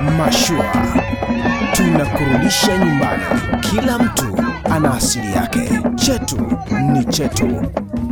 Mashua tunakurudisha nyumbani. Kila mtu ana asili yake, chetu ni chetu.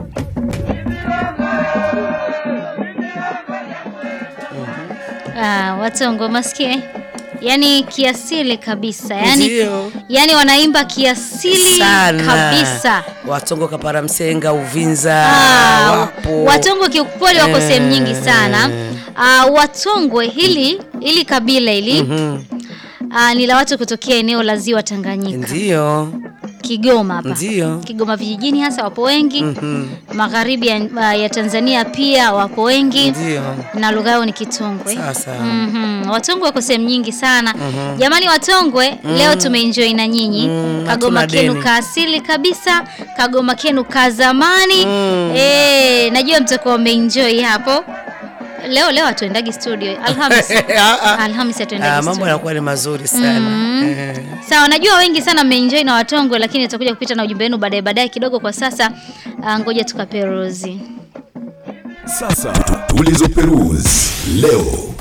Ah, Watongo masikie, yaani kiasili kabisa, yaani Ndio. yaani wanaimba kiasili Sana. kabisa. Watongo Kapara Msenga Uvinza Ah, wapo. Watongwe kiukweli wako Eh. sehemu nyingi sana. Ah, Watongwe hili hili kabila hili Mhm. ah, ni la watu kutokea eneo la Ziwa Tanganyika, Ndio. Kigoma hapa. Ndio. Kigoma vijijini hasa wapo wengi. Mhm. Magharibi ya, ah, ya Tanzania pia wapo wengi. Ndio. Na lugha yao ni Kitongwe. Sasa. Mhm. Watongwe wako sehemu nyingi sana. Jamani Watongwe, leo tumeenjoy na nyinyi. Mm, Kagoma hatuna kenu deni. ka asili kabisa, kagoma kenu ka zamani. Eh, najua mtakuwa mmeenjoy hapo. Leo leo hatuendagi studio. Alhamisi. Ah, ah. Alhamisi hatuendagi Ah, mambo studio. yanakuwa ni mazuri sana. Eh. Sawa, najua wengi sana mmeenjoy na Watongwe, lakini tutakuja kupita na ujumbe wenu baadaye baadaye kidogo. Kwa sasa ah, ngoja tukaperuzi. Sasa tulizoperuzi leo.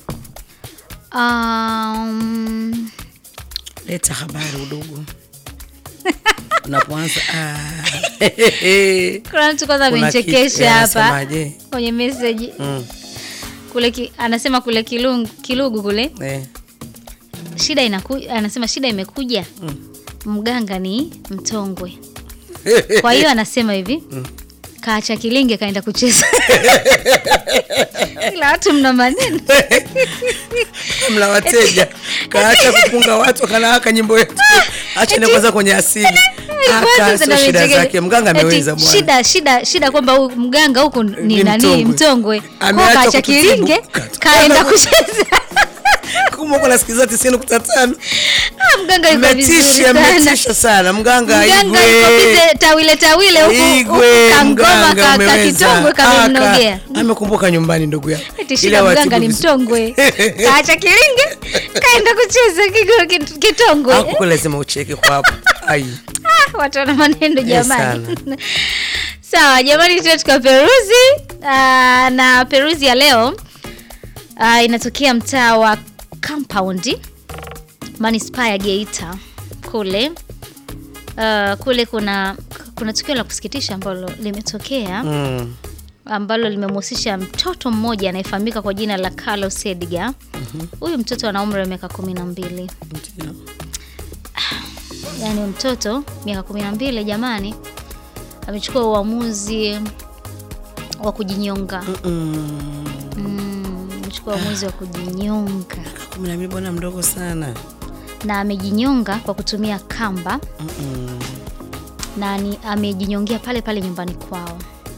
Um, Leta habari udugu. Unapoanza ah. kuna mtu kwanza Kuna amenichekesha kitu, hapa anasemaje? kwenye message Mm. kule ki, anasema kule kilungu, kilugu kule Eh. shida inaku, anasema shida imekuja mganga ni mtongwe kwa hiyo anasema hivi kaacha kilinge kaenda kucheza ila watu mna maneno mla wateja kaacha kupunga watu kanawaka nyimbo yetu acha ende kwanza kwenye asili aka Kwanza sio ndo shida amechekesha. zake mganga Eti, ameweza bwana shida shida shida kwamba huyu mganga huku ni Ni nani mtongwe. mtongwe Kwa Ameacha kaacha kututibu. kilinge Ka- kaenda kucheza kumbe uko nasikiza tisini nukta tano Ah, mganga yuko vizuri mmetisha sana mmetisha sana mganga mganga Igwe. yuko bize tawile tawile huku huku Igwe kangoma mganga ka- umeweza. kakitongwe kamemnogea Aka, amekumbuka nyumbani ndugu yake Eti Ili shida awatibu mganga ni vizuri. mtongwe kaacha kilinge kaenda kucheza kigo- kit- kitongwe Hapo kwa lazima ucheke kwa hapo ai Ah, watu wana maneno jamani sana. sawa jamani tuwe tukaperuzi Ah, na peruzi ya leo ah, inatokea mtaa wa compound manispaa ya geita kule Ah, kule kuna kuna tukio la kusikitisha ambalo limetokea mm. ambalo limemhusisha mtoto mmoja anayefahamika kwa jina la Carlos Edgar. Huyu mtoto ana umri wa miaka kumi na mbili, Ndio. yaani mtoto miaka kumi na mbili jamani, amechukua uamuzi wa kujinyonga. Mm. Mm, amechukua uamuzi wa kujinyonga kumi na mbili bwana mdogo sana na amejinyonga kwa kutumia kamba Mm-mm. na ni amejinyongea pale pale nyumbani kwao.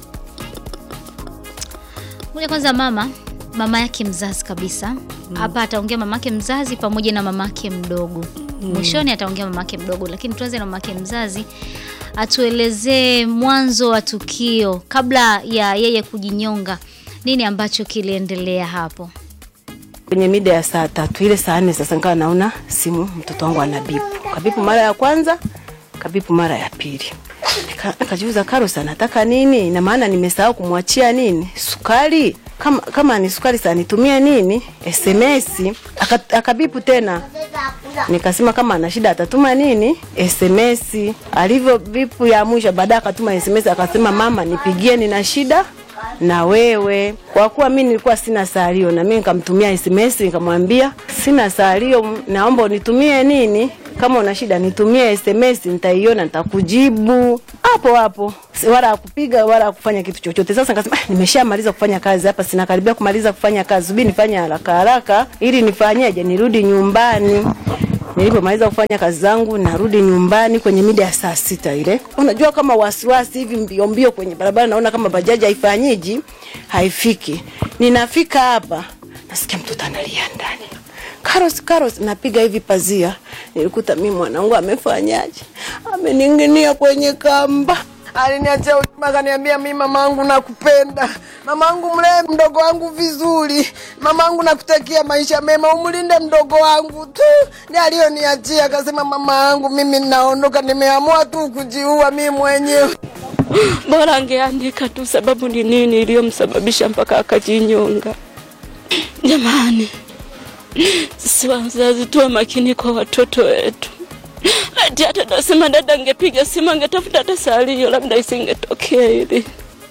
Moja kwanza, mama mama yake mzazi kabisa hapa ataongea mamake mzazi pamoja na mamake mdogo mwishoni ataongea mamake mdogo, lakini tuanze na mamake mzazi atuelezee mwanzo wa tukio kabla ya yeye kujinyonga, nini ambacho kiliendelea hapo. kwenye mida ya saa tatu ile saa nne sasa nikawa naona simu mtoto wangu anabipu kabipu mara ya kwanza kabipu mara ya pili Nika- nikajiuza Carlos anataka nini na maana nimesahau kumwachia nini sukari kama, kama ni sukari saa nitumie nini sms Aka- akabipu tena nikasema kama ana shida atatuma nini sms alivyo vipu ya mwisho baadaye akatuma sms akasema mama nipigie nina shida na wewe kwa kuwa mi nilikuwa sina salio na mi nikamtumia sms nikamwambia sina salio m- naomba unitumie nini kama una shida nitumie sms nitaiona nitakujibu hapo hapo Si- wala akupiga wala akufanya kitu chochote sasa nikasema ah, nimeshamaliza kufanya kazi hapa sinakaribia kumaliza kufanya kazi subiri nifanye haraka haraka ili nifanyeje nirudi nyumbani Nilipomaliza kufanya kazi zangu narudi nyumbani kwenye mida ya saa sita ile. Unajua kama wasiwasi hivi mbio mbio kwenye barabara, naona kama bajaji haifanyiji haifiki. Ninafika hapa nasikia mtoto analia ndani. Carlos, Carlos, napiga hivi pazia, nilikuta mimi mwanangu amefanyaje, amening'inia kwenye kamba aliniachia ujumbe akaniambia, mi mamangu nakupenda, mamangu mlee mdogo wangu vizuri, mamangu nakutakia maisha mema, umlinde mdogo wangu tu. Ndi aliyoniachia akasema, mama yangu mimi naondoka, nimeamua tu kujiua mimi mwenyewe. bora angeandika tu sababu ni nini iliyomsababisha mpaka akajinyonga. Jamani, sisi wazazi tuwe makini kwa watoto wetu. Ati hata nasema dada angepiga simu angetafuta hata salio, labda isingetokea hili.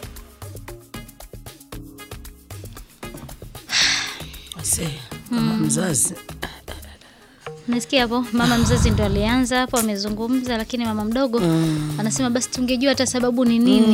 Ase, kama mzazi Nasikia hapo mama mzazi ndo alianza hapo amezungumza, lakini mama mdogo anasema basi tungejua hata sababu ni nini.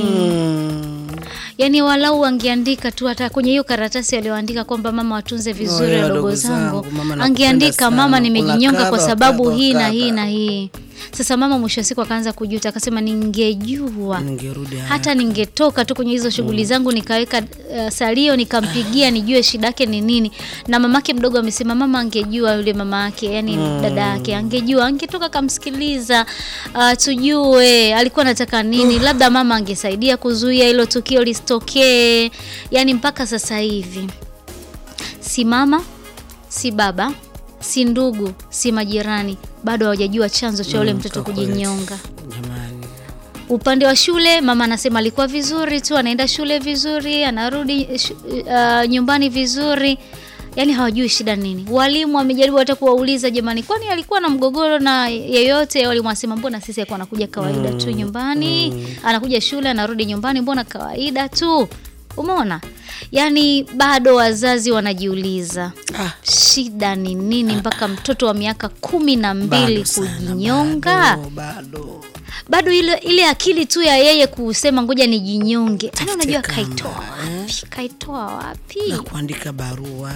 Yaani walau wangeandika tu hata kwenye hiyo karatasi walioandika kwamba mama watunze vizuri ya wadogo wadogo zangu, zangu, mama nakupenda angeandika sana, mama nimejinyonga kwa unakaba, sababu wakaba, hii na wakaba. hii na hii. Sasa mama mwisho wa siku akaanza kujuta, akasema ningejua ningerudi hata ningetoka tu kwenye hizo shughuli zangu nikaweka uh, salio nikampigia nijue shida yake ni nini. Na mamake mdogo amesema mama angejua, yule mama yake yani dada yake angejua, angetoka kamsikiliza, uh, tujue alikuwa anataka nini, labda mama angesaidia kuzuia hilo tukio lisitokee. Yani mpaka sasa hivi si mama si baba si ndugu si majirani bado hawajajua chanzo cha yule mtoto kwa kweli. kujinyonga. jamani Upande wa shule mama anasema alikuwa vizuri tu, anaenda shule vizuri, anarudi shu, uh, nyumbani vizuri, yaani hawajui shida nini. Walimu wamejaribu hata kuwauliza, jamani, kwani alikuwa na mgogoro na yeyote? Walimu wasema mbona sisi alikuwa anakuja kawaida tu nyumbani, anakuja shule, anarudi nyumbani, mbona kawaida tu. Umeona, yaani bado wazazi wanajiuliza Ah. shida ni nini mpaka mtoto wa miaka kumi na mbili bado sana, kujinyonga bado, bado. bado ile, ile akili tu ya yeye kusema ngoja nijinyonge, yani unajua kama, kaitoa wapi? Kaitoa wapi? na kuandika barua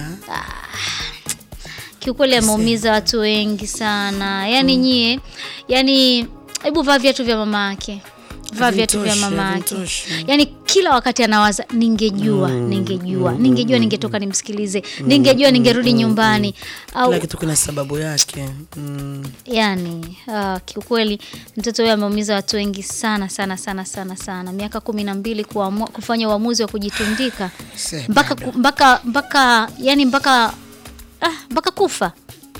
Kiukweli ameumiza watu wengi sana, yani nyie, yani hebu vaa viatu vya mama yake, vaa viatu vya Havimtoshi, mama yake. havimtoshi. Yani kila wakati anawaza ningejua, ningejua, ningejua, ningetoka nimsikilize, ningejua, ningerudi nyumbani au kila kitu kina sababu yake mm. yani uh, kiukweli mtoto huyo ameumiza watu wengi sana sana sana sana sana. Miaka kumi na mbili kuamua kufanya uamuzi wa kujitundika Se, mpaka ku- mpaka mpaka yani mpaka ah, mpaka kufa.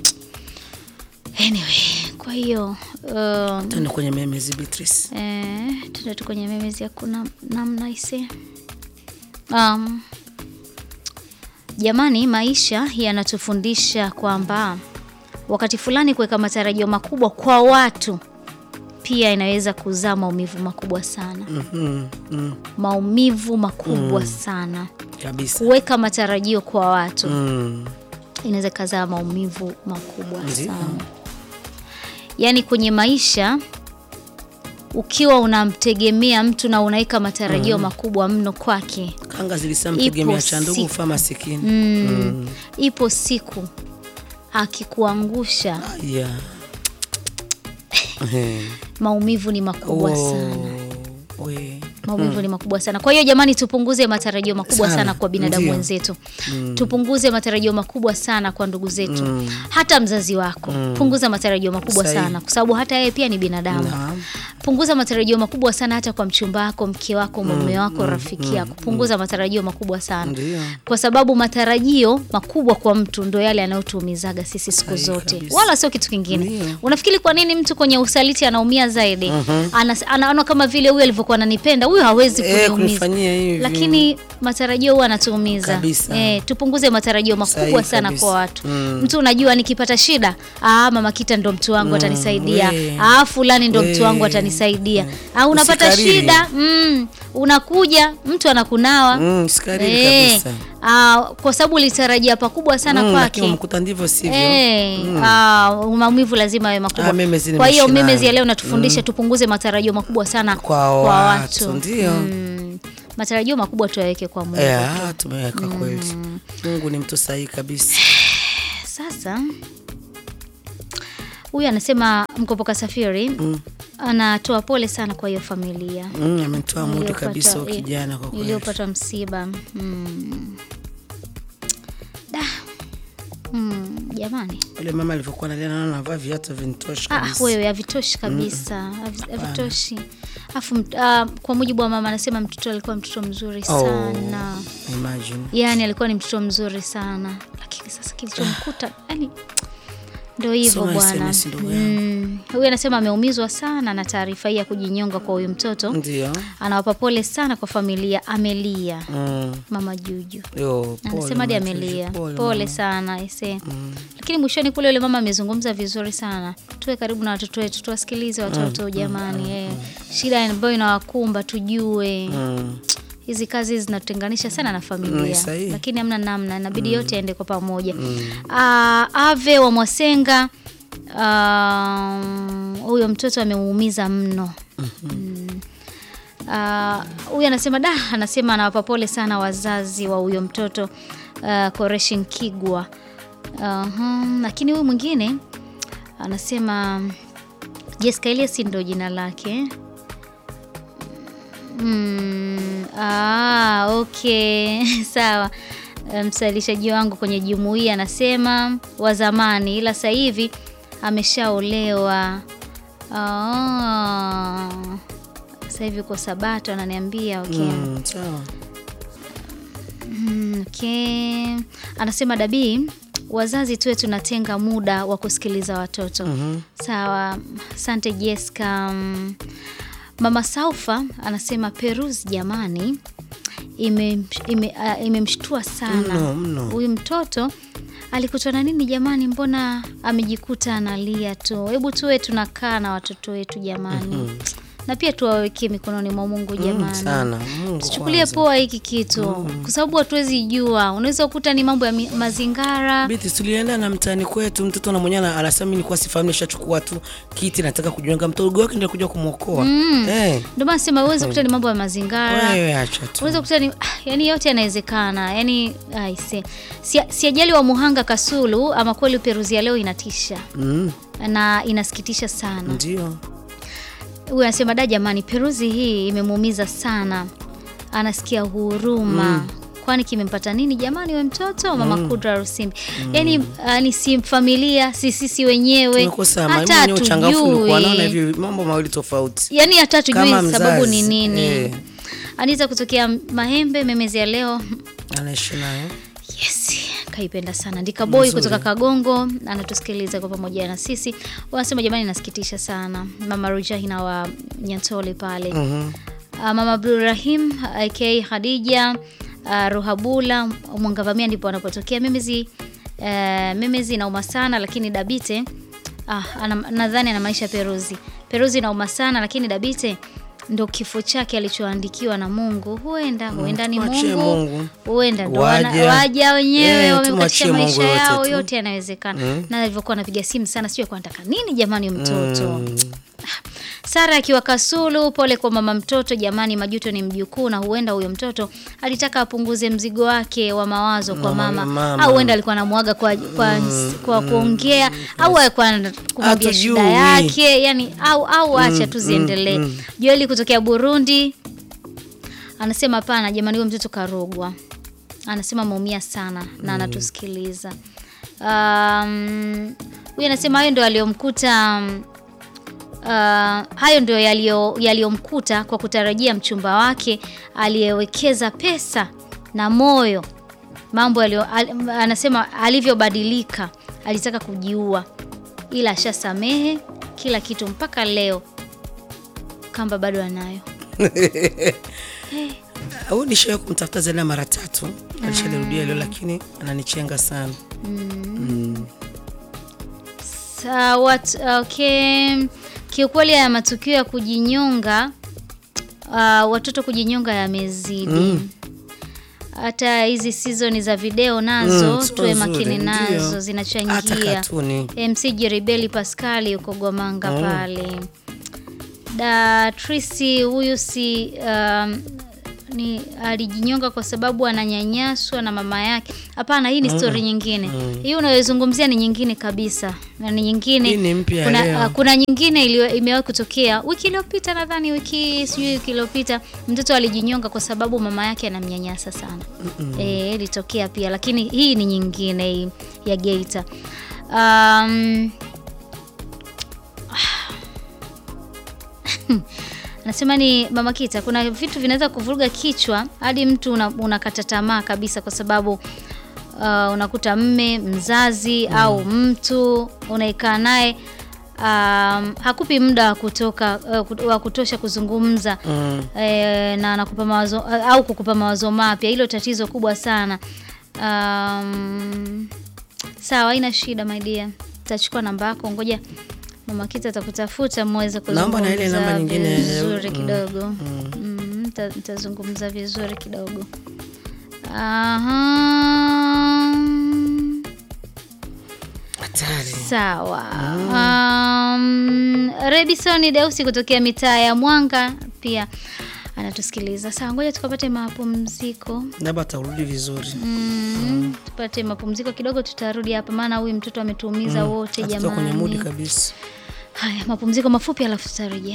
Anyway, kwa hiyo uh, tende kwenye memezi Beatrice eh, tuende tu kwenye memezi ya kuna namna ise um, jamani, maisha yanatufundisha kwamba wakati fulani kuweka matarajio makubwa kwa watu pia inaweza kuzaa maumivu makubwa sana. mm, mm, Maumivu makubwa sana. kabisa Kuweka matarajio kwa watu mm. inaweza kazaa maumivu makubwa Ndio. sana. Yaani kwenye maisha ukiwa unamtegemea mtu na unaweka matarajio makubwa mno kwake, kanga zilisamtegemea Ipo cha ndugu siku. ufa masikini mm, ipo siku akikuangusha, yeah. Eh. maumivu ni makubwa Oh, sana. we. maumivu ni makubwa sana. Kwa hiyo jamani, tupunguze matarajio makubwa sana, Sana, kwa binadamu ndio. wenzetu tupunguze matarajio makubwa sana kwa ndugu zetu, hata mzazi wako punguza matarajio makubwa Sahihi. sana, kwa sababu hata yeye pia ni binadamu. Naam. Punguza matarajio makubwa sana hata kwa mchumba wako, mke wako, mume wako, rafiki yako. Punguza matarajio makubwa sana, Ndio. kwa sababu matarajio makubwa kwa mtu ndo yale yanayotuumizaga sisi siku Sahihi zote, kabisa. wala sio kitu kingine. Ndio. Unafikiri kwa nini mtu kwenye usaliti anaumia zaidi? Anas- Anaona kama vile huyu alivyokuwa ananipenda, huyu hawezi Eh, kuniumiza. kunifanyia hivi. Lakini matarajio huwa anatuumiza. Kabisa. Eh, tupunguze matarajio makubwa Sahihi sana kabisa. kwa watu. Mm. Mtu unajua nikipata shida, ah, mama Kita ndo mtu wangu atanisaidia. we. Ah, fulani ndo mtu We. wangu atanisaidia. Ah, unapata Usikariri. shida, mm, unakuja mtu anakunawa. Mm, sikariri Eh, kabisa ah, kwa sababu ulitarajia pakubwa sana Mm, lakini kwake. umekuta ndivyo sivyo Eh, ah, maumivu lazima yawe makubwa. Ah, memezi Kwa hiyo nimeishi memezi ya nayo. leo natufundisha tupunguze matarajio makubwa sana Kwa watu, ndio. Mm, matarajio makubwa tuyaweke kwa Mungu. yeah, tumeweka kweli Mungu ni mtu sahihi kabisa Sasa huyu anasema mkopoka safiri anatoa pole sana kwa hiyo familia mm, ametoa mudu iliyopata- kabisa huyu i- kijana kwa kweli iliyopata msiba mm. Da. Mm, jamani yule mama alivyokuwa nalia naona navaa viatu vinitosha Ah, kabisa wewe havitoshi kabisa havi- havitoshi afu mt- ah, kwa mujibu wa mama anasema mtoto alikuwa mtoto mzuri Oh. sana imagine yaani alikuwa ni mtoto mzuri sana lakini sasa kilichomkuta yani Ndio hivyo Soma bwana. SMS ndugu yangu. Mm, huyu anasema ameumizwa sana na taarifa hii ya kujinyonga kwa huyu mtoto. Ndio. Anawapa pole sana kwa familia, amelia Mm. mama Juju. Yo, pole, Anasema hadi mama Juju, amelia. pole, Pole mama. sana ise. Lakini mwishoni kule yule mama amezungumza vizuri sana. Tuwe karibu na watoto wetu, tuwasikilize watoto jamani. eh. Shida ambayo inawakumba tujue. Mm. Hizi kazi zinatutenganisha sana na Mm, familia, sahihi. lakini hamna namna, inabidi yote yaende kwa pamoja. Ah, Ave wa Mwasenga, ah, huyo mtoto amemuumiza mno. Mm. Ah, huyu anasema da, anasema anawapa pole sana wazazi wa huyo mtoto uh, Koreshi Nkigwa. Aha, lakini huyu mwingine anasema Jessica Elias ndo jina lake. Mm, ah, okay sawa. Msalishaji wangu kwenye jumuiya anasema wa zamani, ila sasa hivi ameshaolewa. Ah, sasa hivi uko Sabato ananiambia. Okay. Mm, sawa. Mm, okay. Anasema Dabii, wazazi tuwe tunatenga muda wa kusikiliza watoto. Sawa, asante Jessica. Mm, Mama Saufa anasema Perus jamani, imemshtua ime, ah, imemshtua sana Mno, mno. huyu mtoto alikutana nini jamani, mbona amejikuta analia tu? Hebu tuwe tunakaa na watoto wetu jamani, na pia tuwawekee mikononi mwa Mungu jamani. sana. Mungu Tuchukulie kwanza. poa hiki kitu kwa sababu hatuwezi jua, unaweza kukuta ni mambo ya mi- mazingara Biti tulienda na mtaani kwetu, mtoto na mwenyewe ana- anasema mimi nilikuwa sifahamu, nishachukua tu kiti nataka kujiunga, mtoto wake ndio kuja kumwokoa. Eh, ndio maana sema uweze kukuta ni mambo ya mazingara wewe acha tu. unaweza kukuta ni yani, yote yanawezekana yani, aise si, si ajali wa Muhanga Kasulu, ama kweli Peruzi ya leo inatisha Mm, na inasikitisha sana. ndio. Huyu anasema da, jamani, Peruzi hii imemuumiza sana, anasikia huruma kwani kimempata nini jamani, we mtoto mama Kudra Rusimbi. Yani uh, ni si familia, si sisi wenyewe, Tumekosa ma- hata mwenye uchangamfu nilikuwa naona hatujui hivi mambo mawili tofauti. yani hata hatujui Kama sababu mzazi, ni nini. eh. Anaweza kutokea Mahembe memezi ya leo Anaishi nayo. Yes, kaipenda sana Ndika Boy kutoka Kagongo anatusikiliza kwa pamoja na sisi. Wanasema jamani, nasikitisha sana. Mama Rujahina wa Nyantole pale. Mhm. Ah, Mama Abdulrahim aka Khadija ah, Ruhabula Mwangavamia ndipo anapotokea Memezi. Uh, Memezi inauma sana lakini Dabite ah, ana- nadhani anamaanisha Peruzi. Peruzi inauma sana lakini Dabite ndo kifo chake alichoandikiwa na Mungu. Huenda huenda ni tumwachie Mungu, Mungu. huenda ndo wana- Waja. waja wenyewe Eh, wamekatisha tumwachie maisha Mungu yote yao, tu. yote yanawezekana. Na alivyokuwa anapiga simu sana, sijui alikuwa anataka nini jamani, huyu mtoto Sara akiwa Kasulu, pole kwa mama mtoto jamani, majuto ni mjukuu, na huenda huyo mtoto alitaka apunguze mzigo wake wa mawazo kwa mama, mama. au huenda alikuwa anamwaga kwa, kwa, kwa kuongea au alikuwa kumwambia Hatujui. shida yake yani, au au acha tu ziendelee. Joeli kutokea Burundi anasema hapana jamani, huyo mtoto karogwa, anasema ameumia sana na anatusikiliza. Um, huyu anasema hayo ndio aliyomkuta um, Uh, hayo ndio yaliyo- yaliyomkuta kwa kutarajia mchumba wake aliyewekeza pesa na moyo mambo yaliyo, al, anasema alivyobadilika, alitaka kujiua, ila ashasamehe kila kitu mpaka leo, kamba bado anayo. Au nishawahi kumtafuta zaidi ya mara tatu. Alishalirudia leo lakini ananichenga sana. Sawa, t- okay. Kiukweli haya matukio ya kujinyonga uh, watoto kujinyonga yamezidi. Hata hizi sizoni za video nazo Mm, sio tuwe nzuri, makini ndio. nazo, Hata zinachangia. katuni. MC Jeribeli Pascali uko Gwamanga pale. Da Trisi huyu si um, ni alijinyonga kwa sababu ananyanyaswa na mama yake. Hapana, hii ni story nyingine. Hii unayozungumzia ni nyingine kabisa. Na ni nyingine. Hii ni mpya kuna, leo. ah, kuna nyingine iliyo- imewahi kutokea wiki iliyopita, nadhani wiki sijui wiki iliyopita, mtoto alijinyonga kwa sababu mama yake anamnyanyasa sana. Eh, ilitokea pia, lakini hii ni nyingine hii ya Geita. Um, Nasema ni Mama Kita, kuna vitu vinaweza kuvuruga kichwa hadi mtu una- unakata tamaa kabisa, kwa sababu uh, unakuta mme mzazi au mtu unaikaa naye um, hakupi muda wa kutoka uh, kut- wa kutosha kuzungumza mm. eh, na anakupa mawazo uh, au kukupa mawazo mapya. Hilo tatizo kubwa sana. Um, sawa, haina shida my dear, tachukua namba yako, ngoja mama Kita atakutafuta muweze Naomba na ile namba kuzungumza nyingine. vizuri Mm, kidogo mm, nita- nitazungumza vizuri kidogo. Aha. Hatari. Sawa. Um, Redison Deusi kutokea mitaa ya Mwanga pia anatusikiliza. Sawa, ngoja tukapate mapumziko. Labda atarudi vizuri. Mm, tupate mapumziko kidogo, tutarudi hapa, maana huyu mtoto ametuumiza wote Hatutoka kwenye mudi jamani. kabisa. Haya, mapumziko mafupi, alafu tutarejea.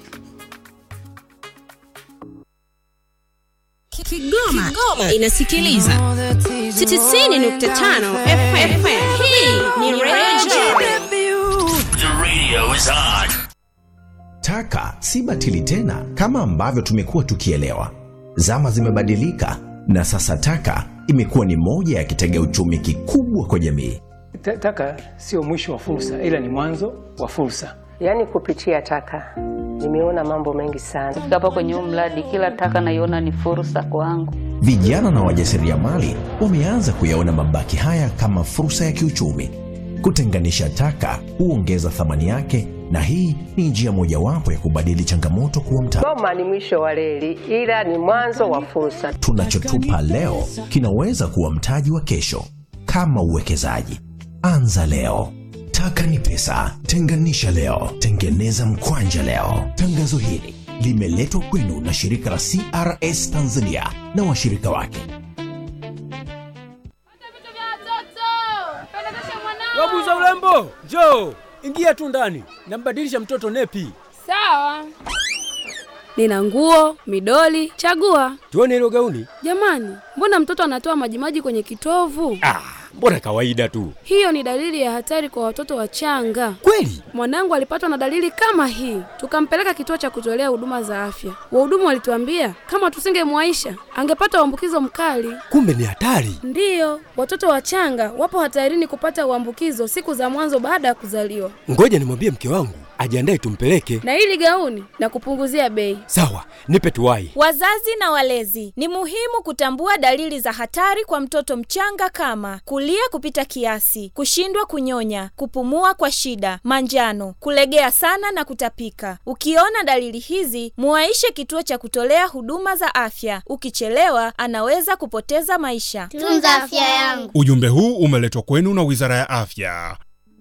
Kigoma, inasikiliza 90.5 FM. Hii ni Radio Taka si batili tena kama ambavyo tumekuwa tukielewa. Zama zimebadilika na sasa taka imekuwa ni moja ya kitega uchumi kikubwa kwa jamii. Ta- Taka sio mwisho wa fursa, ila ni mwanzo wa fursa. Yaani kupitia taka nimeona mambo mengi sana. Kufika hapa kwenye huu mradi, kila taka naiona ni fursa kwangu. Vijana na wajasiriamali wameanza kuyaona mabaki haya kama fursa ya kiuchumi. Kutenganisha taka huongeza thamani yake, na hii ni njia mojawapo ya kubadili changamoto kuwa mtaji. Goma ni mwisho wa reli, ila ni mwanzo wa fursa. Tunachotupa leo kinaweza kuwa mtaji wa kesho. Kama uwekezaji, anza leo. Taka ni pesa, tenganisha leo, tengeneza mkwanja leo. Tangazo hili limeletwa kwenu na shirika la CRS Tanzania na washirika wake. Wabuza urembo, njoo ingia tu ndani, nambadilisha mtoto nepi. Sawa. Nina nguo, midoli, chagua. Tuone hilo gauni. Jamani, mbona mtoto anatoa majimaji kwenye kitovu? Ah, mbona kawaida tu. Hiyo ni dalili ya hatari kwa watoto wachanga. Kweli? Mwanangu alipatwa na dalili kama hii, tukampeleka kituo cha kutolea huduma za afya. Wahudumu walituambia kama tusingemwaisha angepata uambukizo mkali. Kumbe ni hatari. Ndiyo, watoto wachanga wapo hatarini kupata uambukizo siku za mwanzo baada ya kuzaliwa. Ngoja nimwambie mke wangu ajiandae tumpeleke. Na hili gauni na kupunguzia bei. Sawa, nipe tuwai. Wazazi na walezi, ni muhimu kutambua dalili za hatari kwa mtoto mchanga kama kulia kupita kiasi, kushindwa kunyonya, kupumua kwa shida, manjano, kulegea sana na kutapika. Ukiona dalili hizi, muwaishe kituo cha kutolea huduma za afya. Ukichelewa, anaweza kupoteza maisha. Tunza afya yangu. Ujumbe huu umeletwa kwenu na Wizara ya Afya.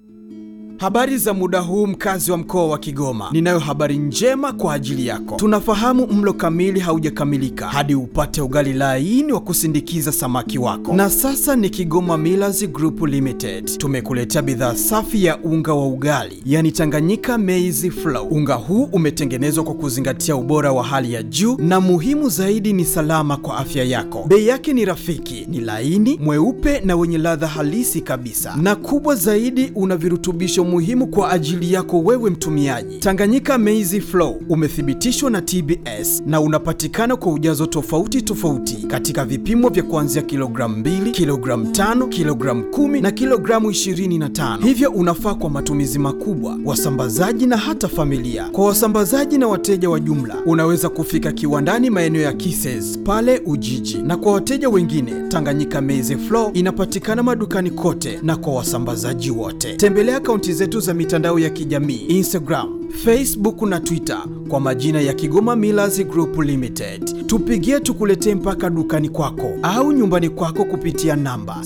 Habari za muda huu mkazi wa mkoa wa Kigoma. Ninayo habari njema kwa ajili yako. Tunafahamu mlo kamili haujakamilika hadi upate ugali laini wa kusindikiza samaki wako. Na sasa ni Kigoma Millers Group Limited. Tumekuletea bidhaa safi ya unga wa ugali, yani Tanganyika Maize Flour. Unga huu umetengenezwa kwa kuzingatia ubora wa hali ya juu na muhimu zaidi ni salama kwa afya yako. Bei yake ni rafiki, ni laini, mweupe na wenye ladha halisi kabisa. Na kubwa zaidi una virutubisho muhimu kwa ajili yako wewe mtumiaji. Tanganyika Maize Flour umethibitishwa na TBS na unapatikana kwa ujazo tofauti tofauti katika vipimo vya kuanzia kilogramu 2, kilogramu 5, kilogramu 10 na kilogramu 25. Hivyo unafaa kwa matumizi makubwa, wasambazaji na hata familia. Kwa wasambazaji na wateja wa jumla, unaweza kufika kiwandani maeneo ya Kises pale Ujiji, na kwa wateja wengine, Tanganyika Maize Flour inapatikana madukani kote na kwa wasambazaji wote. Tembelea akaunti zetu za mitandao ya kijamii Instagram, Facebook na Twitter kwa majina ya Kigoma Millers Group Limited. Tupigie tukuletee mpaka dukani kwako au nyumbani kwako kupitia namba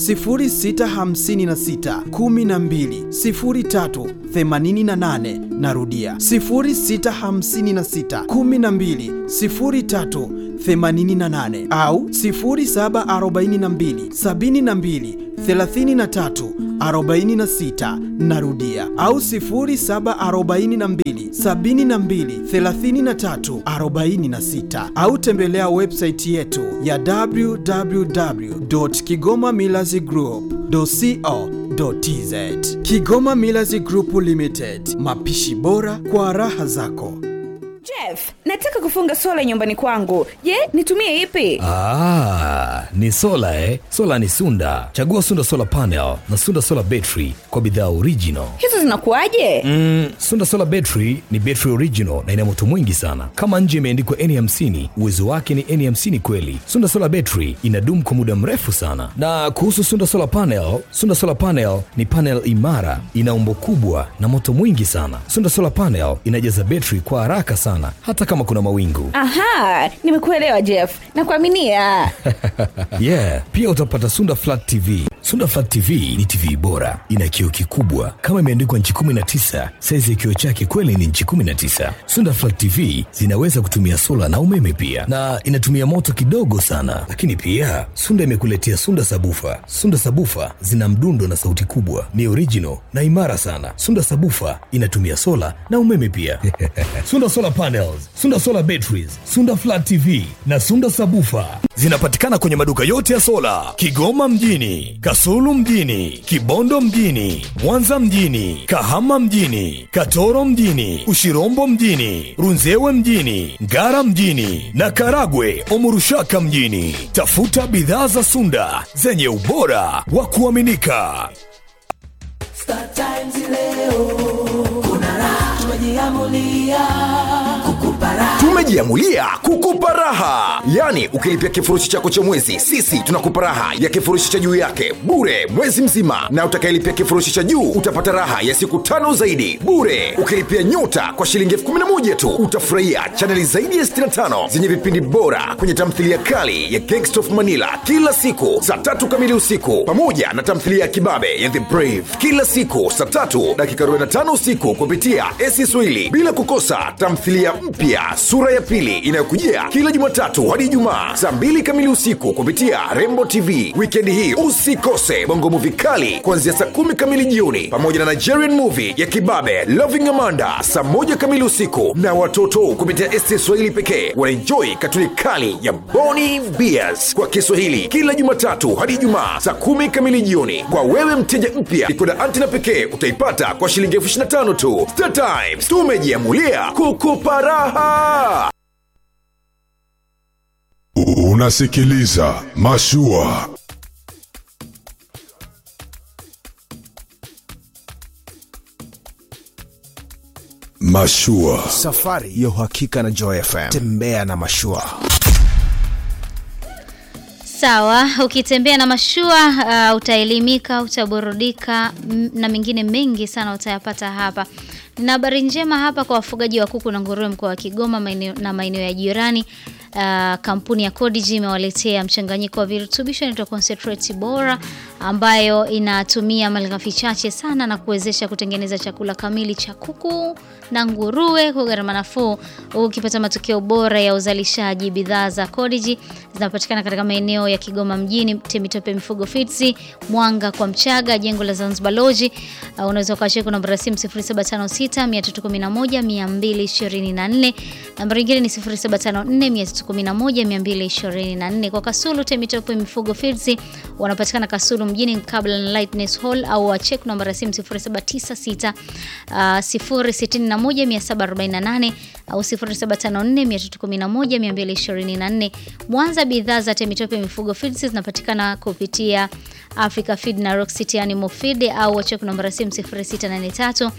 0656 12 03 88. Narudia 0656 12 03 88 au 0742 72 33 46 narudia au 0742 72 33 46 au tembelea website yetu ya www.kigomamillazgroup.co.tz Kigoma Millers Group Limited, mapishi bora kwa raha zako. Je, Jeff, nataka kufunga sola nyumbani kwangu. Je, nitumie ipi? Ah, ni sola eh? Sola ni Sunda. Chagua Sunda Solar Panel na Sunda Solar Battery kwa bidhaa original. Hizo zinakuwaje? Mm, Sunda Solar Battery ni battery original na ina moto mwingi sana. Kama nje imeandikwa N50, uwezo wake ni N50 kweli. Sunda Solar Battery inadumu kwa muda mrefu sana. Na kuhusu Sunda Solar Panel, Sunda Solar Panel ni panel imara, ina umbo kubwa na moto mwingi sana. Sunda Solar Panel inajaza betri kwa haraka sana hata kama kuna mawingu. Aha, nimekuelewa Jeff. Nakuaminia. yeah, pia utapata Sunda Flat TV. Sunda Flat TV ni TV bora, ina kioo kikubwa kama imeandikwa nchi 19. Saizi ya kioo chake kweli ni nchi 19. Sunda Flat TV zinaweza kutumia sola na umeme pia, na inatumia moto kidogo sana. Lakini pia Sunda imekuletea Sunda Sabufa. Sunda Sabufa zina mdundo na sauti kubwa, ni original na imara sana. Sunda Sabufa inatumia sola na umeme pia. Sunda Solar Panels, Sunda Solar Batteries, Sunda Flat TV na Sunda Sabufa zinapatikana kwenye maduka yote ya sola Kigoma mjini, Kasulu mjini, Kibondo mjini, Mwanza mjini, Kahama mjini, Katoro mjini, Ushirombo mjini, Runzewe mjini, Ngara mjini na Karagwe Omurushaka mjini. Tafuta bidhaa za Sunda zenye ubora wa kuaminika. Star Times leo kuna raha, tumejiamulia kukupa raha. tumejiamulia kukupa raha yaani ukilipia kifurushi chako cha mwezi sisi tunakupa raha ya kifurushi cha juu yake bure mwezi mzima na utakayelipia kifurushi cha juu utapata raha ya siku tano zaidi bure ukilipia nyota kwa shilingi elfu kumi na moja tu utafurahia chaneli zaidi ya 65 zenye vipindi bora kwenye tamthilia kali ya Gangsta of manila kila siku saa tatu kamili usiku pamoja na tamthilia ya kibabe ya the brave kila siku saa tatu dakika 45 usiku kupitia esi swahili bila kukosa tamthilia mpya sura ya pili inayokujia kila jumatatu hadi ijumaa saa mbili kamili usiku kupitia rembo tv wikendi hii usikose bongo muvi kali kuanzia saa kumi kamili jioni pamoja na nigerian movie ya kibabe loving amanda saa moja kamili usiku na watoto kupitia esti swahili pekee wanaenjoi katuni kali ya boni beers kwa kiswahili kila jumatatu hadi ijumaa saa kumi kamili jioni kwa wewe mteja mpya ikoda antina pekee utaipata kwa shilingi elfu 25 tu Star Times tumejiamulia kukupa raha Unasikiliza Mashua. Mashua. Safari ya uhakika na Joy FM. Tembea na mashua. Sawa, ukitembea na mashua uh, utaelimika, utaburudika m- na mengine mengi sana utayapata hapa. Nina habari njema hapa kwa wafugaji wa kuku na nguruwe mkoa wa Kigoma maeneo, na maeneo ya jirani. Uh, kampuni ya Codigi imewaletea mchanganyiko wa virutubisho inaitwa concentrate bora ambayo inatumia malighafi chache sana na kuwezesha kutengeneza chakula kamili cha kuku na nguruwe kwa gharama nafuu, ukipata matokeo bora ya uzalishaji. Bidhaa za Codigi zinapatikana katika maeneo ya Kigoma mjini, Temitope Mifugo Fitsi, Mwanga kwa Mchaga, jengo la Zanzibar Lodge. Uh, unaweza ukashika namba ya simu 0756 311 224. Namba nyingine ni 0754 311 224. Kwa Kasulu Temitope Mifugo Fitsi wanapatikana Kasulu mjini kabla na Lightness Hall au wachek namba ya simu 0796 uh, 061 748 au 0754 311 224. Mwanza bidhaa za Temitope Mifugo Feeds zinapatikana kupitia Africa Feed na Rock City Animal Feed au wachek namba ya simu 0683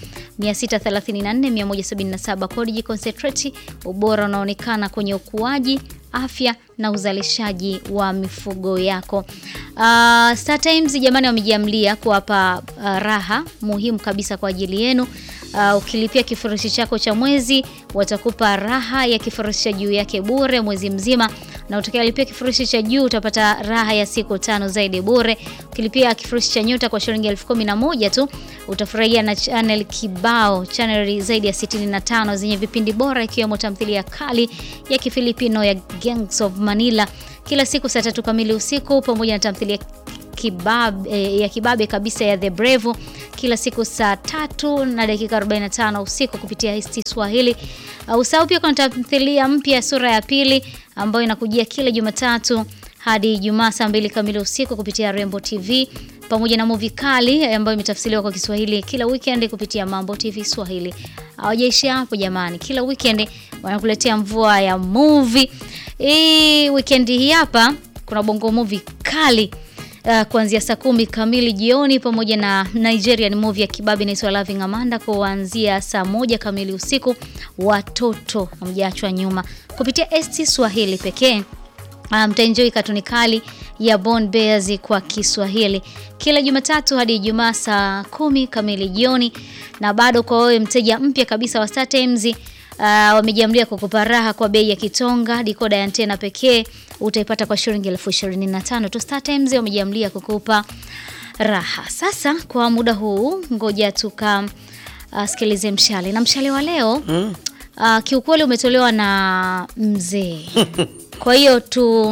634 177. Codigi Concentrate, ubora unaonekana kwenye ukuaji afya na uzalishaji wa mifugo yako. Uh, Star Times jamani, wamejiamlia kuwapa uh, raha muhimu kabisa kwa ajili yenu. Uh, ukilipia kifurushi chako cha mwezi watakupa raha ya kifurushi cha juu yake bure mwezi mzima, na utakayelipia kifurushi cha juu utapata raha ya siku tano zaidi bure. Ukilipia kifurushi cha nyota kwa shilingi elfu kumi na moja tu utafurahia na channel kibao, channel zaidi ya 65 zenye vipindi bora ikiwemo tamthilia kali ya Kifilipino ya Gangs of Manila kila siku saa tatu kamili usiku pamoja na tamthilia kibab, eh, ya kibabe kabisa ya The Brave kila siku saa tatu na dakika 45 usiku kupitia Histi Swahili. Uh, usahau pia kuna tamthilia mpya sura ya pili ambayo inakujia kila Jumatatu hadi Ijumaa saa mbili kamili usiku kupitia Rembo TV pamoja na movie kali ambayo imetafsiriwa kwa Kiswahili kila weekend kupitia Mambo TV Swahili. Hawajaishia hapo jamani, kila weekend wanakuletea mvua ya movie. Hii weekend hii hapa kuna bongo movie kali uh, kuanzia saa kumi kamili jioni pamoja na Nigerian movie ya kibabi inaitwa Loving Amanda kuanzia saa moja kamili usiku. Watoto hamjaachwa nyuma kupitia ST Swahili pekee. Uh, mtaenjoy katuni kali ya Born Bears kwa Kiswahili kila Jumatatu hadi Ijumaa saa kumi kamili jioni, na bado kwa wewe mteja mpya kabisa wa Star Times uh, wamejiamlia kukupa raha kwa bei ya kitonga. Dikoda ya antena pekee utaipata kwa shilingi elfu ishirini na tano tu. Star Times wamejiamlia kukupa raha. Sasa kwa muda huu, ngoja tuka uh, sikilize mshale na mshale wa leo Mm. uh, kiukweli umetolewa na mzee kwa hiyo tu,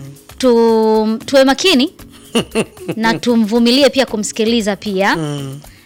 tu tuwe makini na tumvumilie pia kumsikiliza pia Mm.